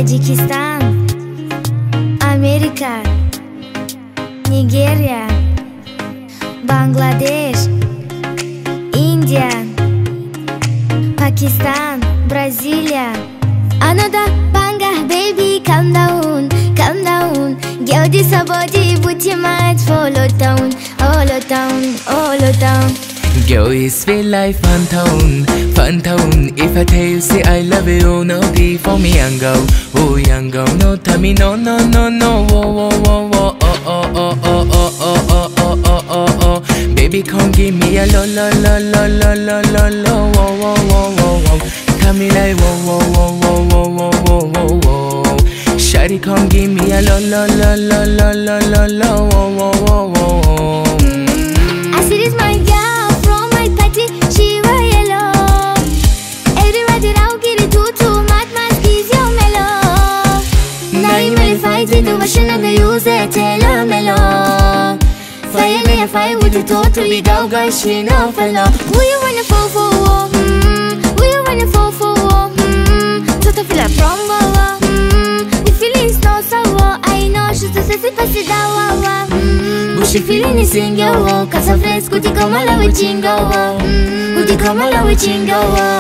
Таджикистан, Америка, Нигерия, Бангладеш, Индия, Пакистан, Бразилия. Another banger, baby, calm down, calm down. Girl, this a body, put your mind, follow down, follow down, follow down. Girl, it's feel like fun town, fun town. If I tell you, say I love you, no D for me, young girl. Oh, young girl, no, tell me, no, no, no, no. Whoa, whoa, whoa, whoa. Oh, oh, oh, oh, oh, oh, oh, oh, oh, oh, oh. Baby, come give me a lo, lo, lo, lo, lo, lo, lo, lo. Whoa, whoa, whoa, whoa, whoa. Tell me like, whoa, whoa, whoa, whoa, whoa, whoa, whoa, whoa, whoa. Shawty, come give me a lo, lo, lo, lo, lo, lo, lo, lo. Whoa, whoa, whoa, whoa, whoa. I see this my girl from my party, she wear yellow. Everybody now get it too too mad, mad squeeze your mellow. Now you really fight it, but she never use it, tell her mellow. Fire me a fire with the totally go guy, she no fellow. Who you wanna fall for? Mm, who you wanna fall for? Mm, Toto feel like from Wawa. Mm, the feeling's not sour. I know she's the sissy passy dawa. Mm, Bushy feeling is in your wall. Cause her friends could you come along with chingo? Could you come along with chingo?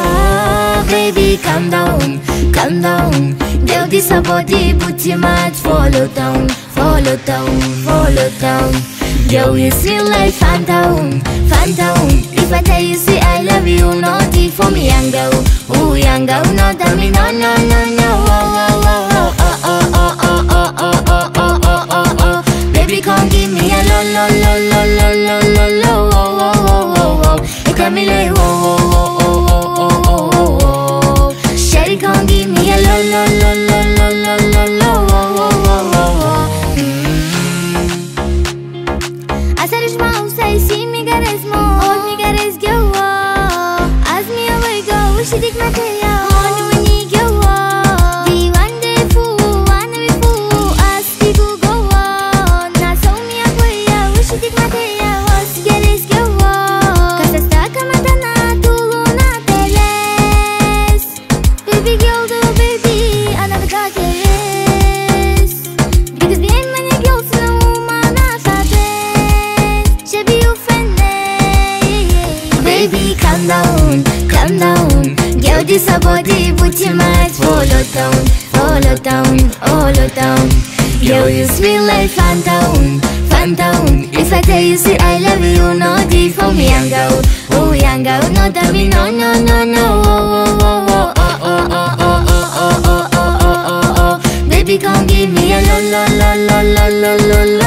Baby, calm down, calm down. Girl, this a body, put your mind, follow down, follow down, follow down. Girl, you feel like fan down, fan down. If I tell you, say I love you, not it for me, young girl. Oh, young girl, no, tell me, no, no, no, no. Oh, oh, oh, oh, oh, oh, oh, oh, oh, oh, oh, oh, oh, oh. Baby, come give me a lo, lo, lo, lo, lo, lo, lo, lo. Oh, oh, oh, oh, oh. You got me like, oh, oh, oh, oh, oh, oh, oh, oh, oh. Shawty, come give me a lo, lo, lo, lo, lo, lo, lo, lo. Oh, oh, oh, oh, oh. Mm. Asarish mausa si mi gares mo Od mi gares gyawa Az mi away go Wishi dik mateya Honu mani gyawa Di wande fu Wana mi fu As di gu gowa Na so mi apoya Wishi dik mateya Was gares gyawa Kasa staka matana Tulu na teles Baby girl do baby Another god yes Because bien many girls no mana sabes Shabby you Baby calm down, calm down Girl this a body put your mind Follow down, follow down, follow down Girl you sweet like fan down, fan down If I tell you say I love you no D for me young girl Oh young girl no tell me no no no no Oh oh oh oh oh oh oh oh oh oh oh oh oh oh Baby come give me a lo lo lo lo lo lo lo lo